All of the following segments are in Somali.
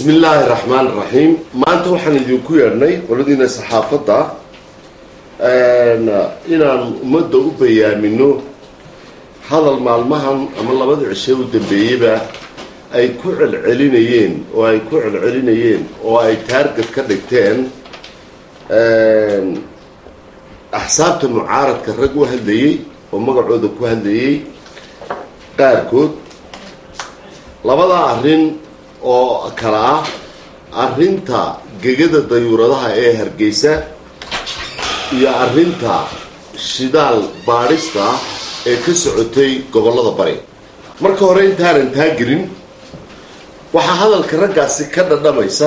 bismi illaahi raxmaan raxiim maanta waxaan idinku yeedhnay qoladiina saxaafadda inaan ummadda u bayaamino hadal maalmahan ama labada cishe u dambeeyeyba ay ku celcelinayeen oo ay ku celcelinayeen oo ay taarget ka dhigteen axsaabta mucaaradka rag u hadlayey oo magacooda ku hadlayey qaarkood labadaa arrin oo kale ah arrinta gegada dayuuradaha ee hargeysa iyo arrinta shidaal baadhista ee ka socotay gobollada bari marka hore intaanan taa gelin waxaa hadalka raggaasi ka dhadhamaysa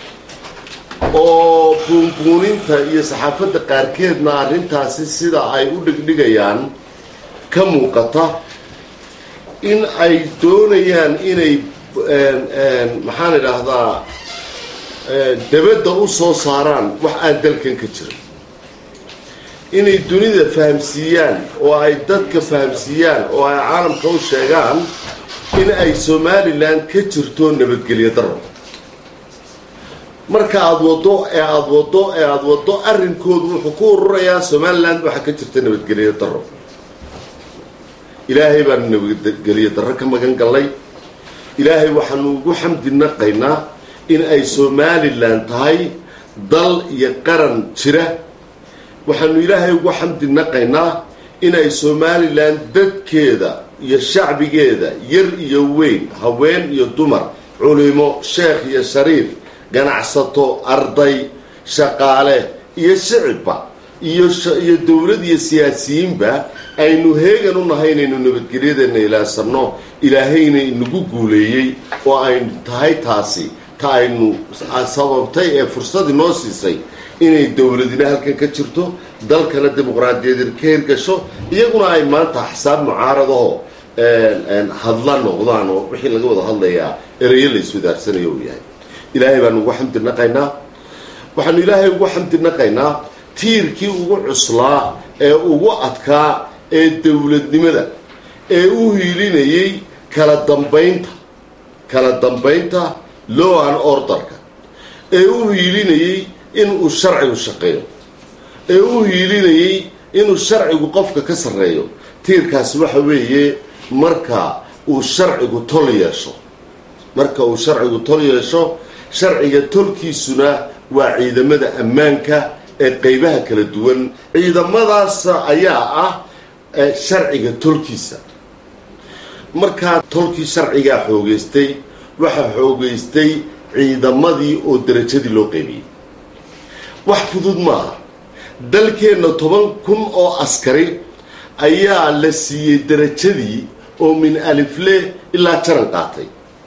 oo buunbuuninta iyo saxaafadda qaarkeedna arrintaasi sida ay u dhigdhigayaan ka muuqata in ay doonayaan inay maxaan idhaahdaa dabadda u soo saaraan wax aan dalkan ka jirin inay dunida fahamsiiyaan oo ay dadka fahamsiiyaan oo ay caalamka u sheegaan in ay somalilan ka jirto nabadgelyo daro marka aada waddo ee aada waddo ee aada waddo arrinkoodu wuxuu ku ururayaa somalilan waxaa ka jirta nabadgelyo daro ilaahay baanu nabadgelyo darro ka magan gallay ilaahay waxaanu ugu xamdi naqaynaa in ay somalilan tahay dal iyo qaran jira waxaanu ilaahay ugu xamdi naqaynaa in ay somalilan dadkeeda iyo shacbigeeda yar iyo weyn haween iyo dumar culimo sheekh iyo shariif ganacsato arday shaqaale iyo shicibba iyo iyo dowlad iyo siyaasiyiinba aynu heegan u nahay inaynu nabadgelyadeena ilaasano ilaahayna inagu guuleeyey oo aynu tahay taasi ta aynu sababtay ee fursad inoo siisay inay dowladina halkan ka jirto dalkana dimuqraadiyadeed ka hirgasho iyaguna ay maanta axsaab mucaaradaho hadla noqdaan oo wixii laga wada hadlayaa ereyo la iswadaarsanayo uu yahay ilaahay baanu ugu xamdi naqaynaa waxaanu ilaahay ugu xamdi naqaynaa tiirkii ugu cuslaa ee ugu adkaa ee dowladnimada ee u hiilinayay kala dambaynta kala dambaynta low an orderka ee u hiilinayay inuu sharcigu shaqeeyo ee u hiilinayay inuu sharcigu qofka ka sarreeyo tiirkaasi waxa weeye marka uu sharcigu tol yeesho marka uu sharcigu tol yeesho sharciga tolkiisuna waa ciidamada ammaanka ee qeybaha kala duwan ciidamadaas ayaa ah sharciga tolkiisa markaa tolkii sharcigaa xoogeystay waxaa xoogeystay ciidamadii oo darajadii loo qeybiyey wax fudud maaha dalkeenna toban kun oo askari ayaa la siiyey darajadii oo min alifle ilaa jaran qaatay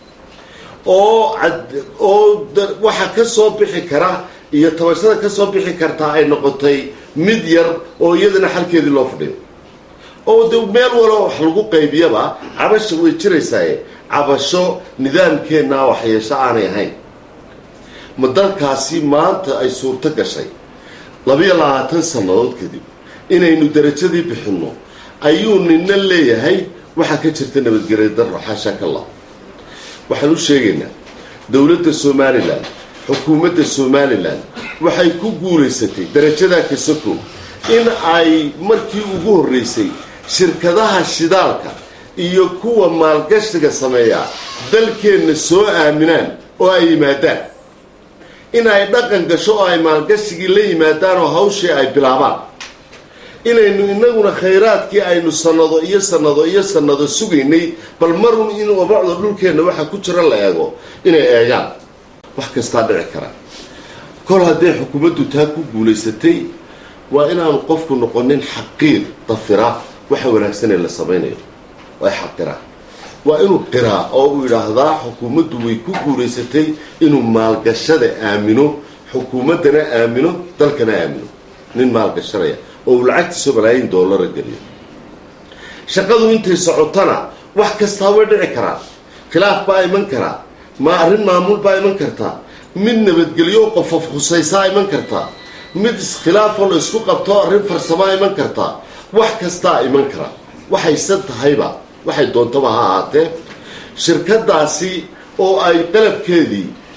oo oo waxa ka soo bixi kara iyo tabashada ka soo bixi kartaa ay noqotay mid yar oo iyadana xalkeedii loo fadhiyo oo de meel walo wax lagu qaybiyaba cabasha way jiraysaaye cabasho nidaamkeenna waxyeesho aanay ahayn ma dalkaasi maanta ay suurto gashay labiyo labaatan sannadood kadib inaynu darajadii bixinno ayuu nina leeyahay waxaa ka jirta nabadgelya darro xaashaakallah waxaan u sheegaynaa dowladda somalilan xukuumadda somalilan waxay ku guulaysatay darajadaa kasako in ay markii ugu horreysay shirkadaha shidaalka iyo kuwa maalgashiga sameeya dalkeenna soo aaminaan oo ay yimaadaan in ay dhaqan gasho oo ay maalgashigii la yimaadaan oo hawshii ay bilaabaan inaynu inaguna khayraadkii aynu sannado iyo sannado iyo sannado sugaynay bal marun in wabacda dhulkeenna waxa ku jira la eego inay eegaan wax kastaa dhici kara kol hadday xukuumaddu taa ku guulaysatay waa inaanu qofku noqonin xaqiir dafira waxa wanaagsanee la samaynayo ay xaqiraa waa inuu qiraa oo uu yidhaahdaa xukuumaddu way ku guulaysatay inuu maalgashada aamino xukuumaddana aamino dalkana aamino nin maalgashanaya oo uu lacagtiisa malaayiin doolara geliyo shaqadu intay socotana wax kastaa way dhici karaan khilaaf baa iman karaa ma arrin maamul baa iman kartaa mid nabadgelyo qofof khusaysaa iman kartaa mid iskhilaafoo la isku qabto arrin farsamaa iman kartaa wax kastaa iman kara waxayse tahayba waxay doontaba ha ahaatee shirkadaasi oo ay qalabkeedii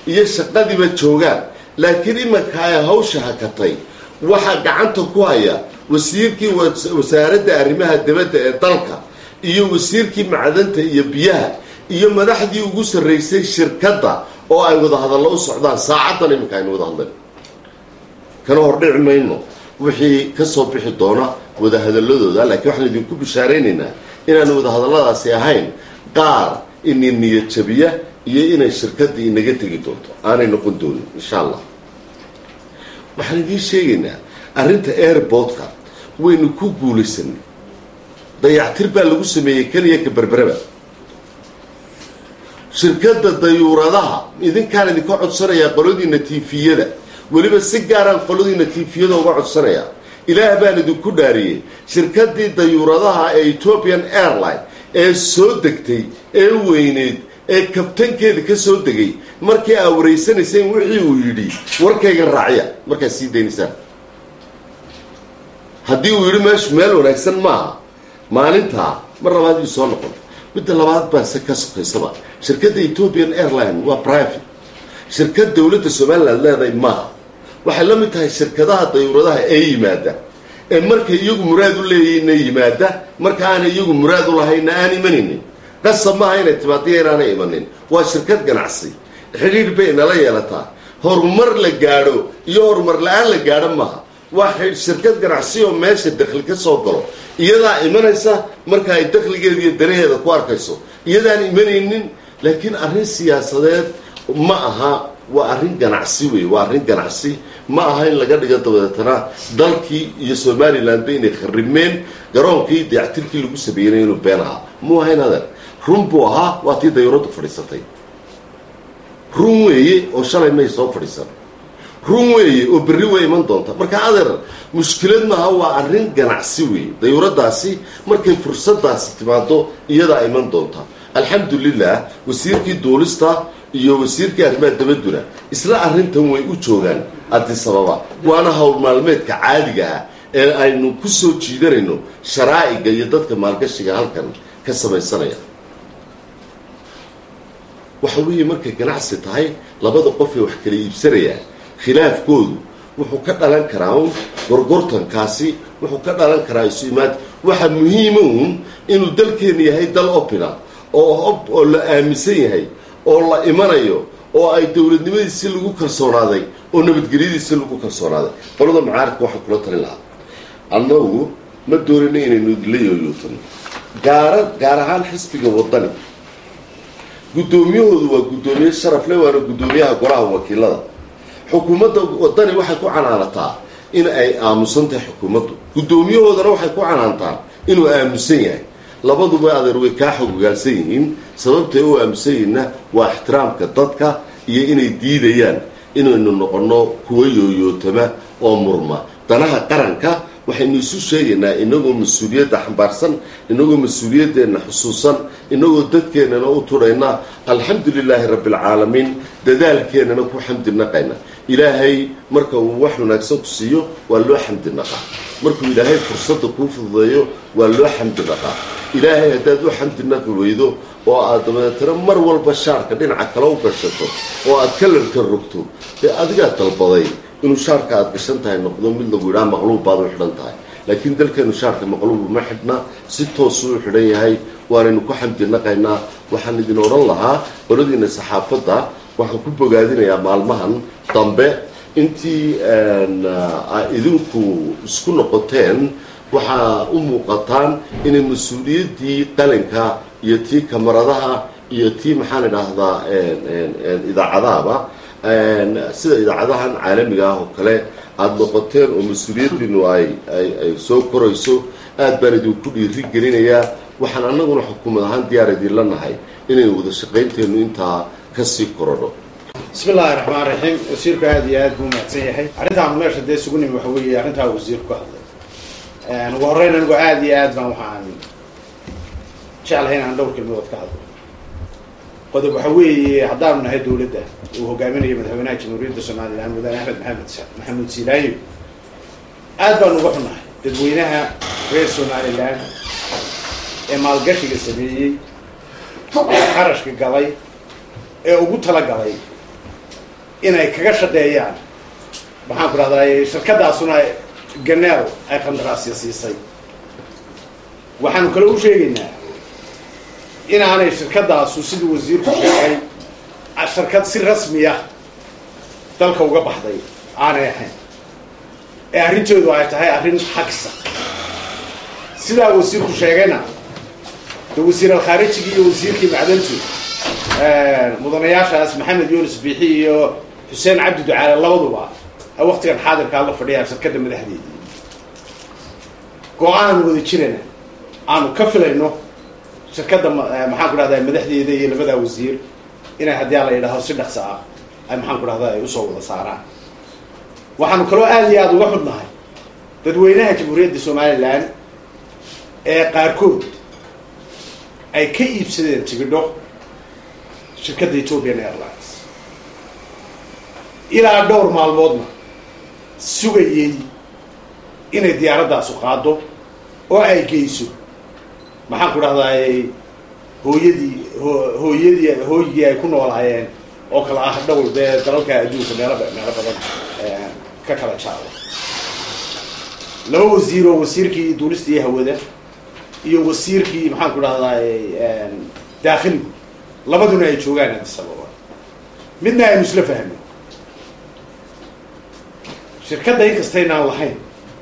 iyo shaqadiiba joogaan laakiin imanka ay hawsha hakatay waxaa gacanta ku haya wasiirkii wasaaradda arrimaha dibadda ee dalka iyo wasiirkii macdanta iyo biyaha iyo madaxdii ugu sarraysay shirkadda oo ay wadahadallo u socdaan saacaddan iminka aynu wada hadlayn kana hordhici mayno wixii ka soo bixi doona wadahadaladooda laakiin waxaan idinku bishaaraynaynaa inaan wadahadalladaasi ahayn qaar ini niyad jabiya iyo inay shirkaddii inaga tegi doonto aanay noqon doonin insha allah waxaan idiin sheegaynaa arrinta airportka waynu ku guulaysanay dayactir baa lagu sameeyey keliya ka berberaba shirkadda dayuuradaha idinkaan idinka codsanayaa qoladiina tiifiyada weliba si gaaraan qoladiina tiifiyada uga codsanayaa ilaah baan idinku dhaariyey shirkaddii dayuuradaha ee ethiopian airline ee soo degtay ee weyneyd ee kabtankeeda ka soo degay markii aa wareysanayseen wixii uu yidhi warkayga raacya markaad sii daynaysaan haddii uu yidhi meeshu meel wanaagsan maaha maalintaa mar labaad ii soo noqon midda labaad baa se ka sokaysaba shirkadda ethiopian airline waa private shirkad dowladda somaliland leedahay maaha waxay la mid tahay shirkadaha dayuuradaha ee yimaada ee markay iyagu muraad u leeyahayna yimaada marka aanay iyagu muraad u lahayna aan imanaynin qasab maaha inay timaadiya inaanay imanin waa shirkad ganacsi xidhiidh bay nala yeelataa horumar la gaadho iyo horumar la-aan la gaadho maaha waa shirkad ganacsi oo meesha dakhli ka soo galo iyadaa imanaysa marka ay dakhligeeda iyo danaheeda ku arkayso iyadaan imanaynin laakiin arrin siyaasadeed ma aha waa arrin ganacsi wey waa arrin ganacsi ma aha in laga dhigo dabadeetana dalkii iyo somalilandba inay kharrimeen garoonkii dayactirkii lagu sameeynay inuu been ahaa muu ahayn adeer run buu ahaa waa tii dayuuraddu fadhiisatay run weeye oo shalay may soo fadhiisan run weeye oo berri way iman doonta marka adeer mushkilad maaha waa arrin ganacsi weeye dayuuradaasi markay fursadaasi timaado iyadaa iman doonta alxamdulilah wasiirkii duulista iyo wasiirkii arrimaha dabaduna isla arrintan way u joogaan adisababa waana howl maalmeedka caadiga ah ee aynu ku soo jiidanayno sharaa'iga iyo dadka maalgashiga halkan ka samaysanaya waxa weeye markay ganacsi tahay labada qof ee wax kala iibsanayaan khilaafkoodu wuxuu ka dhalan karaa un gorgortankaasi wuxuu ka dhalan karaa isu imaad waxa muhiima uun inuu dalkeenu yahay dal opina oo oo la aaminsan yahay oo la imanayo oo ay dowladnimadiisi lagu kalsoonaaday oo nabadgelyadiisi lagu kalsoonaaday qolada macaaridka waxaan kula talin lahaa annagu ma doonayno inaynu la yooyootano gaara gaar ahaan xisbiga wadani guddoomiyahoodu waa guddoomiye sharaf le waana guddoomiyaha golaha wakiilada xukuumadda wadani waxay ku canaanataa in ay aamusan tahay xukuumaddu guddoomiyahoodana waxay ku canaantaan inuu aamusan yahay labaduba adeer way kaa xogogaalsan yihiin sababtay u aamusan yihiinna waa ixtiraamka dadka iyo inay diidayaan inaynu noqonno kuwa yooyootama oo murma danaha qaranka waxaynu isu sheegaynaa inagoo mas-uuliyadda xambaarsan inagoo mas-uuliyadeenna xusuusan inagoo dadkeennana u tudhayna alxamdu lilaahi rabbi alcaalamiin dadaalkeennana ku xamdi naqayna ilaahay marka uu wax wanaagsan ku siiyo waa loo xamdi naqaa markuu ilaahay fursadda kuu fududeeyo waa loo xamdi naqaa ilaahay haddaad u xamdi naqi weydo oo aad dabadeetana mar walba shaarka dhinaca kale u gashato oo aad kalarka rogto dee adigaa dalbaday inuu shaarka aad gashan tahay noqdo mid lagu yidhaha maqluub baad u xidhan tahay laakiin dalkeenu shaarka maqluub uma xidhna si toosuu u xidhan yahay waanaynu ku xamdi naqaynaa waxaan idin odhan lahaa qoladiina saxaafadda waxaan ku bogaadinayaa maalmahan dambe intii idinku isku noqoteen waxaa u muuqataan inay mas-uuliyaddii qalinka iyo tii kamaradaha iyo tii maxaan idhaahdaa idaacadahaba sida idaacadahan caalamiga ah oo kale aada noqoteen oo mas-uuliyaddiinu ay ay ay soo korayso aad baan idinku dhiiri gelinayaa waxaan annaguna xukuumad ahaan diyaar idinla nahay inaynu wada shaqaynteennu intaa kasii korodho bismi illaahi raxmaan raxiim wasiirku aada iyo aad buu mahadsan yahay arrintaanu meesha dee isugu nimi waxa weeye arrintaa wasiirku ka hadlay ugu horreyn anigu aada iyo aad baan waxaan jeclahay inaan dhowr kelmadood ka hadlo qodob waxa weeye haddaanu nahay dowladda uu hogaaminayo madaxweynaha jamhuuriyadda somalilan mudane axmed maxamed maxamuud siilaayo aad baanu uga xunnahay dadweynaha reer somalilan ee maalgashiga sameeyey ee qarashka galay ee ugu talagalay inay kaga shaqeeyaan maxaan ku dhahdaa shirkadaasuna ganeel ay qandaraasya siisay waxaanu kale u sheegaynaa inaanay shirkadaasu siduu wasiirku sheegay shirkad si rasmiya dalka uga baxday aanay ahayn ee arrinteedu ay tahay arrin xagsa sidaa wasiirku sheegayna de wasiir alkhaarijigii iyo wasiirkii macdantu mudanayaashaas maxamed yuunus biixi iyo xuseen cabdi ducaale labaduba ay waktigan xaadirkaa la fadhiyaan shirkadda madaxdeedii go-aan wada jirana aanu ka filayno shirkadda maxaan ku dhahdaa madaxdeeda iyo labadaa wasiir inay haddii ala yidhaaho si dhaqso ah ay maxaan ku dhahdaa ay usoo wada saaraan waxaanu kaloo aada iyo aada uga xudnahay dadweynaha jamhuuriyadda somalilan ee qaarkood ay ka iibsadeen tigidho shirkadda ethiopian airlines ilaa dhowr maalmoodna sugayey inay diyaaradaasu qaado oo ay geyso maxaan ku dhahdaay hooyadii hooyadii hooyigii ay ku noolaayeen oo kale ah dhowr dee dalalka adduunka meelo meelo badan ka kala jaado laba wasiir oo wasiirkii duulistii hawada iyo wasiirkii maxaan ku dhahdaay daakhiligu labaduna ay joogaan addis ababa midna aynu isla fahmin shirkadda inkastaynaan lahayn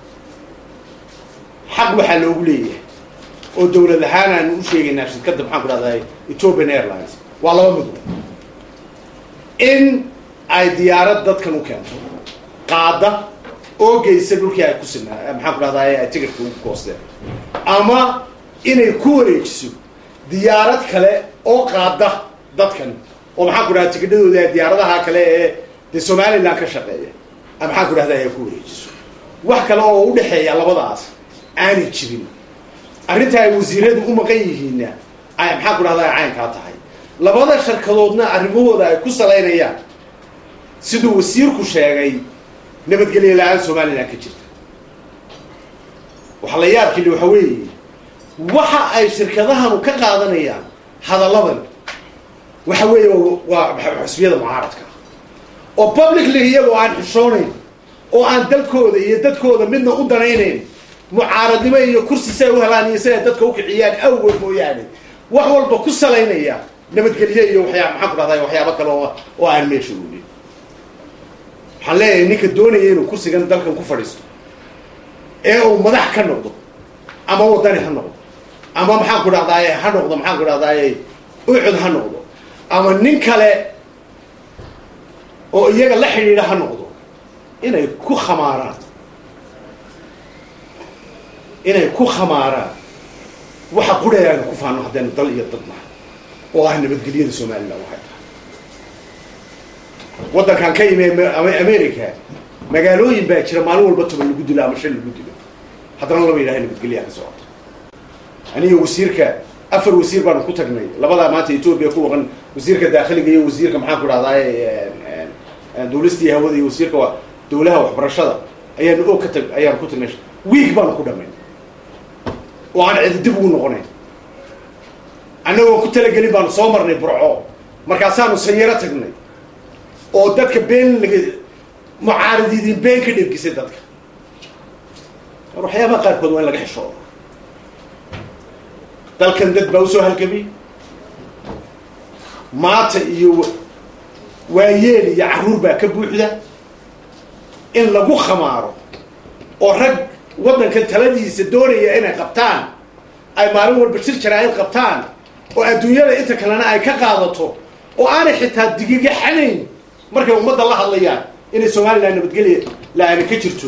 xaq waxaa loogu leeyahay oo dawlad ahaan aanu u sheegaynaa shirkadda maxaan ku dhahdaay ethiopian airlines waa laba midwo in ay diyaarad dadkan u keento qaada oo geysa dhulkii ay ku sinaa maxaan ku dhahdaay ay ticketka ugu koosteen ama inay ku wareejiso diyaarad kale oo qaada dadkan oo maxaan ku dhahda tigidhadooda diyaaradaha kale ee dee somaliland ka shaqeeya maxaan ku dhahda ay ku wareejiso wax kale oo udhexeeya labadaas aanay jirin arrinta ay wasiiradu u maqan yihiinna ay maxaan ku dhahda caynkaa tahay labada sharkadoodna arrimahooda ay ku salaynayaan siduu wasiirku sheegay nabadgelyo la-aan somaliland ka jirta waxa la yaabkili waxa weeye waxa ay shirkadahanu ka qaadanayaan hadalladan waxa weeye waa xusbiyada mucaaradka oo publicly iyagoo aan xishoonayn oo aan dalkooda iyo dadkooda midna u danaynayn mucaaradnimo iyo kursi say u helaan iyo siday dadka ukiciyaan awgood mooyaane wax walba ku salaynaya nabadgelye iyo waxyaa maxaan ku dhahday waxyaabo kale oo oo aan meesha oolin waxaan leeyahay ninka doonaya inuu kursigan dalkan ku fadhiisto ee uu madax ka noqdo ama wadani ha noqdo ama maxaan ku dhahdaay ha noqdo maxaan ku dhahdaay ucud ha noqdo ama nin kale oo iyaga la xidhiidha ha noqdo inay ku khamaaraan inay ku khamaaraan waxa qudhay aanu ku faano haddaynu dal iyo dad nahay oo ah nabadgelyada somalilan waxay tahay waddankan ka yimi america magaalooyin baa jira maalin walba toban lagu dilo ama shan lagu dilo haddana lama yidhaha nabadgelyaha ka socota aniga wasiirka afar wasiir baanu ku tagnay labadaa maanta ethoobia ku waqan wasiirka daakhiliga iyo wasiirka maxaan ku dhahdaay duulistii hawada iyo wasiirka dawlaha waxbarashada ayaanu og ka tag ayaanu ku tagnay wiig baanu ku dhamayn oo aan cidi dib ugu noqonayn annagoo ku talagelin baanu soo marnay burco markaasaanu sanyaro tagnay oo dadka been laga mucaaradiidin been ka dhergisay dadka war waxyaabaha qaarkood waa in laga xishoodo dalkan dad baa usoo halgamay maata iyo waayeel iyo carruur baa ka buuxda in lagu khamaaro oo rag waddankan taladiisa doonaya inay qabtaan ay maalin walba shir jaraa'id qabtaan oo adduunyada inta kalena ay ka qaadato oo aanay xitaa digiga xanayn markay ummadda la hadlayaan inay somalilan nabadgelya la-aani ka jirto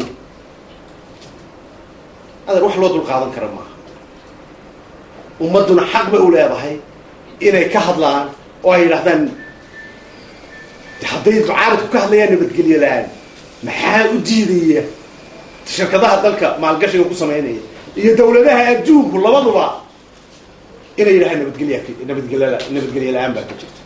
adeer wax loo dul qaadan kara maaha ummadduna xaq bay u leedahay inay ka hadlaan oo ay yidhahdaan hadday mucaaradku ka hadlayaan nabadgelyo la-aan maxaa u diidaya shirkadaha dalka maalgashiga ku samaynaya iyo dawladaha adduunku labaduba inay yidhahaan nabadgelya nabadgelya nabadgelye la-aan baa ka jirta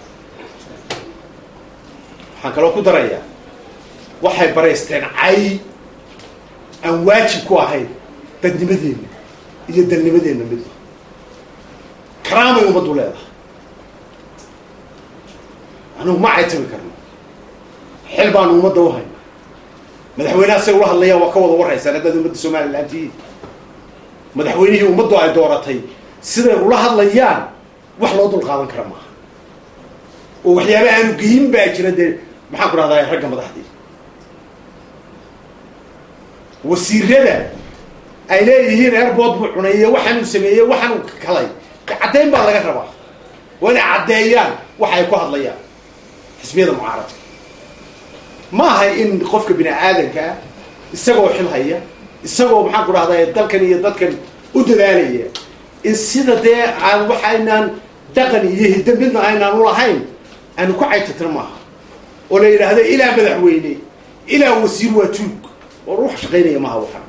waxaan kaloo ku darayaa waxay baraysteen cay aan waajib ku ahayn dadnimadeenna iyo dalnimadeenna midna karaamay ummaddu leedahay anugu ma caytami karno xil baanu ummadda u hayna madaxweynaha say ula hadlayaan waa ka wada warraysaan haddaad ummadda somalilan tihiin madaxweynihii ummaddu ay dooratay siday ula hadlayaan wax loo dul qaadan kara maaha oo waxyaaba aanu geyin baa jira dee maxaan ku dhahdaa ragga madaxdii wasiirada ay leeyihiin airbood buu cuneeye waxaanuu sameeyey waxaanuu kalay caddayn baa laga rabaa waa inay caddeeyaan waxa ay ku hadlayaan xisbiyada mucaaradka ma aha in qofka bini aadanka ah isagoo xil haya isagoo maxaan ku dhahdaa dalkan iyo dadkan u dadaalaya in sida dee aan waxaynaan dhaqan iyo hidda midna aynaan u lahayn aanu ku caytatira maaha oo la yidhaahdo ilaa madaxweyne ilaa wasiir waa tuug oo ruux shaqaynaya maaha waxaan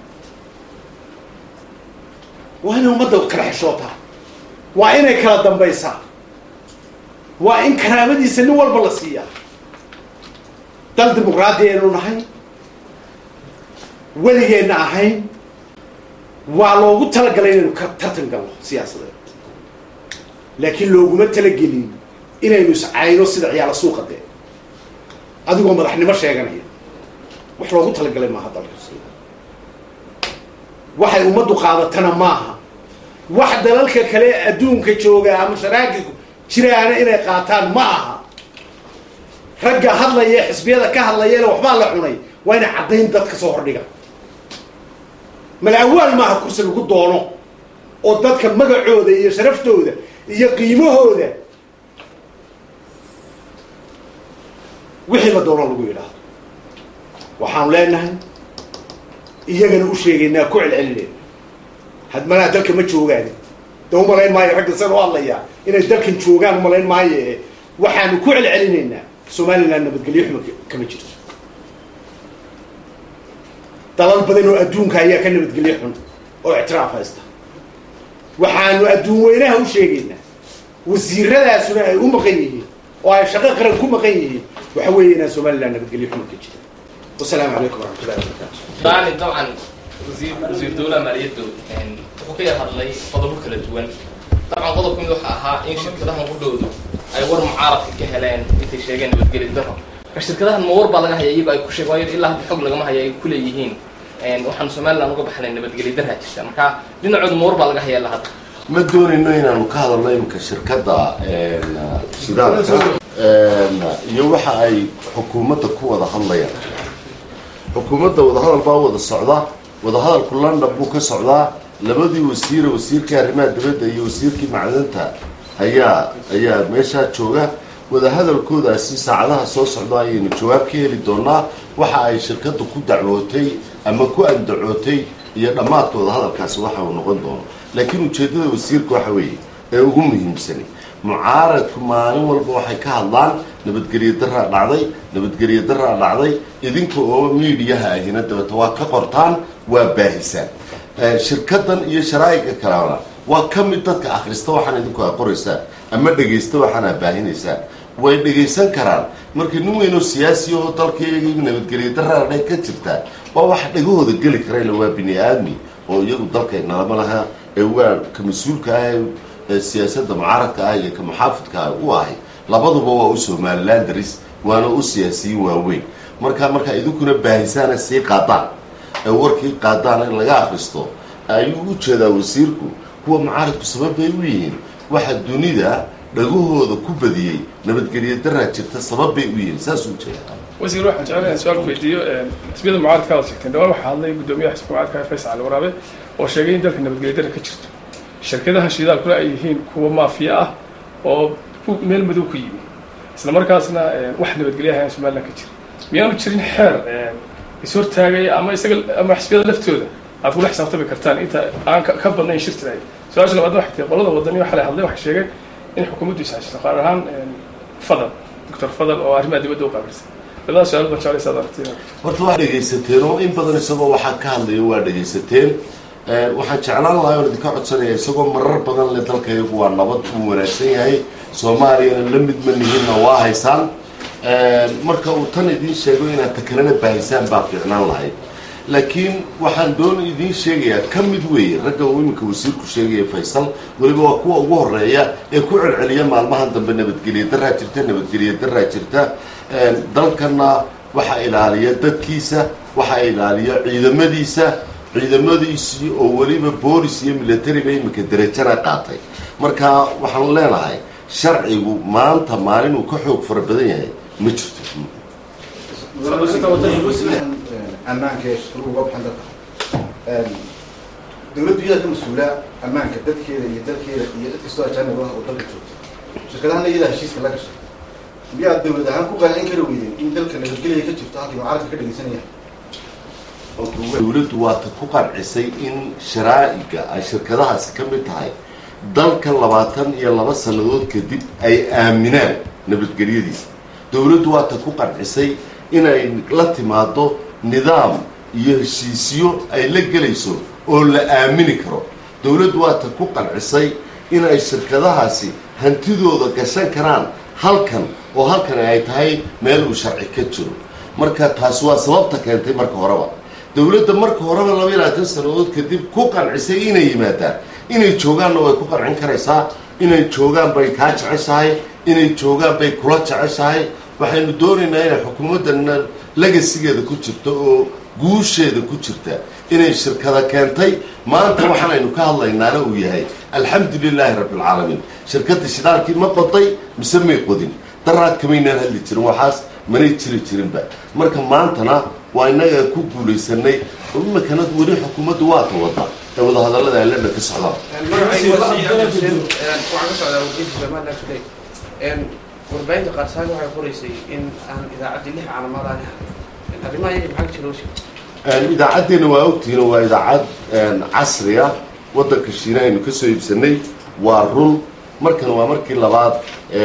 waa inay ummadda kala xeshootaa waa inay kala dambaysaa waa in karaamadiisa nin walba la siiyaa dal dimuqraadi aynu nahay weligeenna ahayn waa loogu talagalay inaynu ka tartan galno siyaasadeed laakiin looguma talagelin inaynu iscayno sida ciyaala suuqa dee adigoo madaxnimo sheeganaya wax loogu talagalay maaha dalka waxay ummaddu qaadatana maaha wax dalalka kale adduunka jooga ama sharaakilku jiraana inay qaataan ma aha ragga hadlaya xisbiyada ka hadlayana waxbaa la cunay waa inay caddayn dadka soo hordhiga malawaal maaha kursi lagu doono oo dadka magacooda iyo sharaftooda iyo qiimahooda wixii la doono lagu yidhaahdo waxaanu leenahay iyagana u sheegaynaa ku celcelinayna hadmanaha dalka ma joogaan de umalayn maayo ragga san u hadlayaa inay dalkan joogaan umalayn maayo e waxaanu ku celcelinaynaa somaliland nabadgelyo xuma kama jirto dalal badan oo adduunka ayaa ka nabadgelyo xun oo ictiraaf haysta waxaanu adduun weynaha u sheegaynaa wasiiradaasuna ay u maqan yihiin oo ay shaqo qaran ku maqan yihiin waxa weeye inaan somaliland nabadgelyo xuma ka jira wasalaamu calaykum waraxmatullahi wabarakatu daani dabcan wasiir wasiir dowlaha maaliyaddu wuxuu ka yar hadlay qodobo kala duwan dabcan qodobka mid waxa ahaa in shirkadahan u dhowdu ay war mucaaradka ka heleen intay sheegeen nabadgeli daro marka shirkadahan ma war baa laga haya iyago ay ku sheeg waayo ilaa hadda xog lagama haya ay kuleeyihiin waxaan somaliland uga baxnay nabadgeli darha jirta marka dhinacooda ma war baa laga haya ilaa hadda ma doonayno inaanu ka hadalno iminka shirkadda shidaalka iyo waxa ay xukuumadda ku wada hadlayaan xukuumadda wadahadal baa wada socda wadahadalku london buu ka socdaa labadii wasiire wasiirkii arrimaha dibadda iyo wasiirkii macdanta ayaa ayaa meeshaa jooga wadahadalkoodaasi saacadaha soo socda ayaynu jawaab ka heli doonaa waxa ay shirkaddu ku dacwootay ama ku andacootay iyo dhammaadka wadahadalkaasi waxa uu noqon doono laakiin ujeeddada wasiirka waxa weeye ee ugu muhiimsani mucaaradku maalin walba waxay ka hadlaan nabadgelyo daraa dhacday nabadgelyo daraa dhacday idinka oo miidiyaha ahina dabata waa ka qortaan waa baahisaan shirkadan iyo sharaa'iga kalena waa ka mid dadka akhrista waxaan idinku a qoraysaan ama dhegaysta waxaan a baahinaysaan way dhegaysan karaan marka nin weynoo siyaasi oo dalkayagii nabadgelyo daraa dhay ka jirtaa waa wax dhegahooda geli karayla waa bini aadmi oo iyagu dalkay nalama laha ee waa ka mas-uulka ah ee siyaasadda mucaaradka ah iyo ka muxaafidka ah u ahay labaduba waa u somaliland daris waana u siyaasiyiin waaweyn marka markaa idinkuna baahisaana sii qaadaan ee warkii qaadaan in laga akristo ayuu u jeedaa wasiirku kuwa mucaaradku sabab bay u yihiin waxa dunida dhagahooda ku badiyey nabadgelyo daraa jirta sabab bay u yihiin saas u jeedaa wasiir waxaan jeclaan inaan su-aal ku weydiiyo xisbiyada mucaaradka aad sheegteen dhawaan waxaa hadlay guddoomiyaha xisbiga mucaaradka faysal cali waraabe oo sheegay in dalka nabadgelyo dara ka jirto shirkadaha shidaalkuna ay yihiin kuwa maafiya ah oo meel madow ku yimi isla markaasna wax nabadgelyaha somaliland ka jira miyaanu jirin xeer ishortaagaya ama isaga ama xisbiyada laftooda aad kula xisaabtami kartaan inta aan ka badnayn shir tiraay su-aasha labaadna waxay tahay qolada wadaniyo xalay hadlay waxay sheegeen in xukuumaddu ishashito qaar ahaan fadal doctor fadal oo arrimaha dibadda u qaabilsan labada su-aal baan jeclaysa ad aragtida horta waa dhegaysateen oo in badan isagoo waxaa ka hadlaya waa dhegaysateen waxaan jeclaan lahay oon idinka codsanaya isagoo marar badan le dalkayagu waa nabad uu wanaagsan yahay soomaaliyana la mid ma nihinna waa haysaan marka uu tan idiin sheego inaad takalena baahisaan baa fiicnaan lahayd laakiin waxaan doon idiin sheegayaa ka mid weeye ragga uu iminka wasiirku sheegaya faysal weliba waa kuwa ugu horeeya ee ku celceliya maalmahan dambe nabadgelyo daraa jirta nabadgelyo daraa jirta dalkana waxa ilaaliya dadkiisa waxa ilaaliya ciidamadiisa ciidamadiisii oo weliba boolis iyo militariba iminka derajana qaatay marka waxaan leenahay sharcigu maanta maalin uu ka xoog fara badan yahay ma jirto ammaanka ee shaqaluhu uga baxan dadka dawladdu iyadaa ka mas-uula ammaanka dadkeeda iyo dalkeeda iyo dad kastoo ajaanib ah oo dalka joogta shirkadahana iyadaa heshiiska la gashay miyaa dawlad ahaan ku qancin kara weydeen in dalka nabadgelya ka jirto halkii mucaaradka ka dhegeysanaya dawladdu waata ku qancisay in sharaa'iga ay shirkadahaasi ka mid tahay dalka labaatan iyo laba sannadood kadib ay aaminaan nabadgelyadiisa dawladdu waata ku qancisay inay la timaado nidaam iyo heshiisyo ay la gelayso oo la aamini karo dawladdu waata ku qancisay inay shirkadahaasi hantidooda gashan karaan halkan oo halkan ay tahay meel uu sharci ka jiro marka taasi waa sababta keentay marka horeba dawladda marka horeba laba iyo labaatan sannadood kadib ku qancisay inay yimaadaan inay joogaanna way ku qancin karaysaa inay joogaan bay kaa jeceshahay inay joogaan bay kula jeceshahay waxaynu doonaynaa inay xukuumaddanna legasigeeda ku jirto oo guusheeda ku jirta inay shirkada keentay maanta waxaanaynu ka hadlaynaana uu yahay alxamdu lilaahi rabbialcaalamiin shirkadda shidaalkii ma qoday mise may qodin daraad kamaynaan hadli jirin waxaas manay jiri jirinba marka maantana waa innaga ku guulaysanay oo iminkana weli xukuumaddu waata wada ee wadahadallada alena ka socdaan waxaan ka socdaa wakiilka somaliland today warbaahinta qaarsaaka waxay qoraysay in aan idaacaddii lix calaamaad aan ahay arrimaha iyaga maxaa ka jira hawsha idaacaddeena waa ogtihiin waa idaacad casri ah waddanka shiina aynu ka soo iibsanay waa run markan waa markii labaad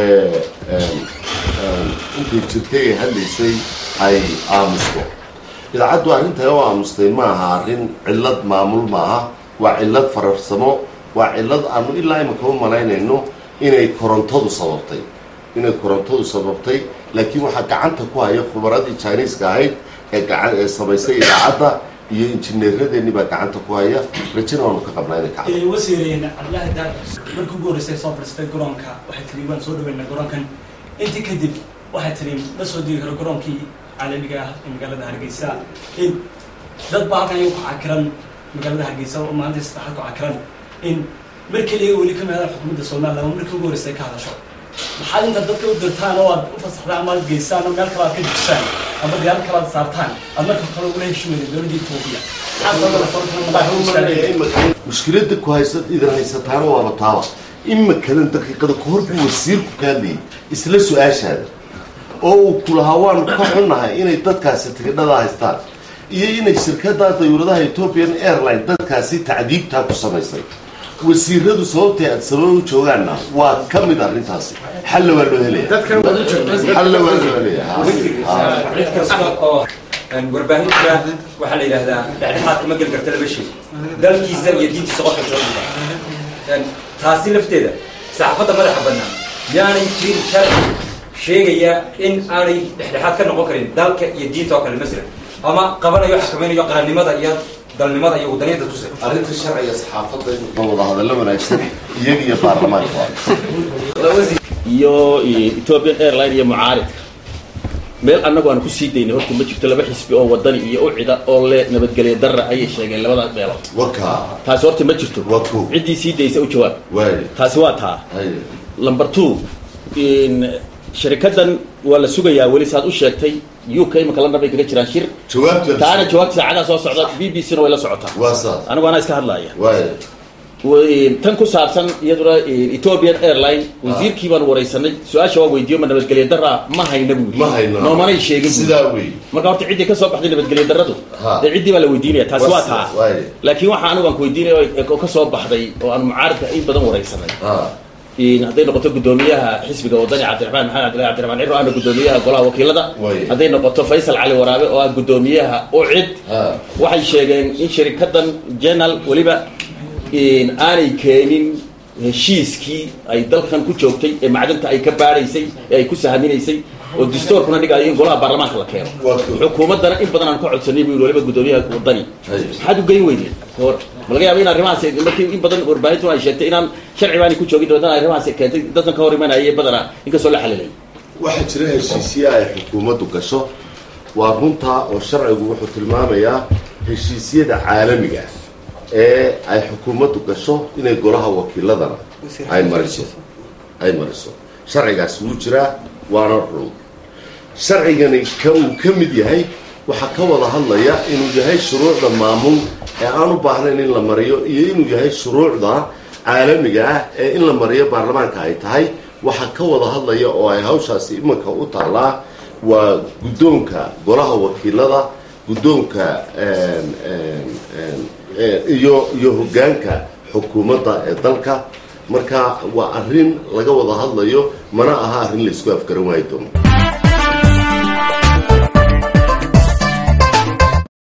intay jirtay ay hadlaysay ay aamusto idaacaddu arrintae u aamustay ma aha arrin cillad maamul maaha waa cillad fararsamo waa cillad aanu ilaa imika u malaynayno inay korontadu sababtay inay korontadu sababtay laakiin waxaa gacanta ku haya khubaradii jiniiska ahayd ee gacan ee samaysay idaacadda iyo injineeradeennii baa gacanta ku haya rajana waanu ka qabnaa inay kacdo wasiireen cabdillaahi daar markii ugu horreysay soo fadhiistay garoonka waxay tiri waan soo dhaweynaa garoonkan intii kadib waxay tiri ma soo degi karo garoonkii caalamiga ah ee magaalada hargeysa in dad baa halkan iyagu ku cakiran magaalada hargeysa oo maalinta saddexaad ku cakiran in mar keliya weli ka meelaan xukuumadda somaliland oo markii ugu horreysay ka hadasho maxaad inta dadka u dirtaan oo aad u fasaxdaan ama aad geysaan oo meel kale aad ka dejisaan ama diyaarad kale aad saartaan aad marka kale ugula heshiweyda dowladda etoobiya mushkiladda ku haysa idin haysataana waaba taaba imikadan daqiiqada ka hor buu wasiirku ka hadlayay isla su-aashaada oo uu ku lahaa waanu ka xunnahay inay dadkaasi tigidhada haystaan iyo inay shirkadda dayuuradaha ethiopian airline dadkaasi tacdiibtaa ku samaysay wasiiradu sababtay aad sabab u joogaanna waa ka mid arrintaasi xalla waa loo helaya xalla waa loo helaya cid kasta oo warbaahinta waxaa la yidhaahdaa dhexdhexaadka ma geli karta laba shay dalkiisa iyo diintiisa qofka soo dhiga taasi lafteeda saxaafadda madaxa bannaan yaanay jirin sharci sheegaya in aanay dhexdhexaad ka noqon karin dalka iyo diinta oo kale masalan ama qabanayo xakamaynayo qarannimada iyo dalnimada iyo wadaniyada tuse arrinta sharciga saxaafadda inuu wada hadallo wanaagsan iyaga iyo baarlamaanka iyo ethiopian airline iyo mucaaridka meel annagu aan ku sii daynay horta ma jirto laba xisbi oo wadani iyo ucida oo le nabadgelyo darra ayay sheegeen labada meelood waka taasi horta ma jirto waa ko ciddii sii daysa u jawaab waay taasi waa taa hay number two in sharikadan waa la sugayaa weli saad u sheegtay u k imaka london bay kaga jiraan shir jawaabta taana jawaabta saacadaha soo socda b b c na way la socotaa waa saas anigu anaa iska hadlaya waay w- tan ku saabsan iyaduna ethiopian airline wasiirkii baan wareysanay su-aasha waa weydiiyo ma nabadgelyo darra ma hayna buuri ma hayno noomanay sheegin buuri sidaa wey marka horta ciddii ka soo baxday nabadgelyo darradu Ha. dee ciddii baa la weydiinaya taasi waa taa waay laakiin waxa anigu aan ku weydiinaya oo ka soo baxday oo aan mucaaridka in badan wareysanay ha in hadday noqoto gudoomiyaha xisbiga wadani cabdiraxmaan maxamed cabdillahi cabdiraxmaan ciro ana gudoomiyaha golaha wakiilada Way. hadday noqoto faysal cali waraabe oo ah gudoomiyaha ucid ha waxay sheegeen in shirikadan general weliba in aanay keenin heshiiskii ay dalkan ku joogtay ee macdanta ay ka baadhaysay ee ay ku sahaminaysay oo dastuurkuna dhigayo in golaha baarlamaanka la keeno Waa cool. xukuumaddana in badan aan ka codsanay buu yidhi waliba gudoomiyaha wadani Hay. maxaad u geyn weydeen hor ma laga yaaba in arrimahaas markii in badan warbaahintuna ay sheegtay inaan sharci baanay ku joogin dabeetana arrimahaas keentay dadkan ka hor imanaya badana inkastoo la xalilay waxaa jira heshiisye ay xukuumaddu gasho waa runtaa oo sharcigu wuxuu tilmaamayaa heshiisyada caalamiga ee ay xukuumaddu gasho inay golaha wakiiladana ay mariso ay mariso sharcigaas wuu jiraa waana run sharcigani ka uu ka mid yahay waxaa ka wada hadlaya inuu yahay shuruucda maamul ee aan u baahnayn in la mariyo iyo inuu yahay shuruucda caalamiga ah ee in la mariyo baarlamaanka ay tahay waxaa ka wada hadlaya oo ay hawshaasi imanka u taallaa waa guddoonka golaha wakiilada guddoonka iyo iyo hoggaanka xukuumadda ee dalka marka waa arrin laga wada hadlayo mana aha arrin la isku afgaran waayi doono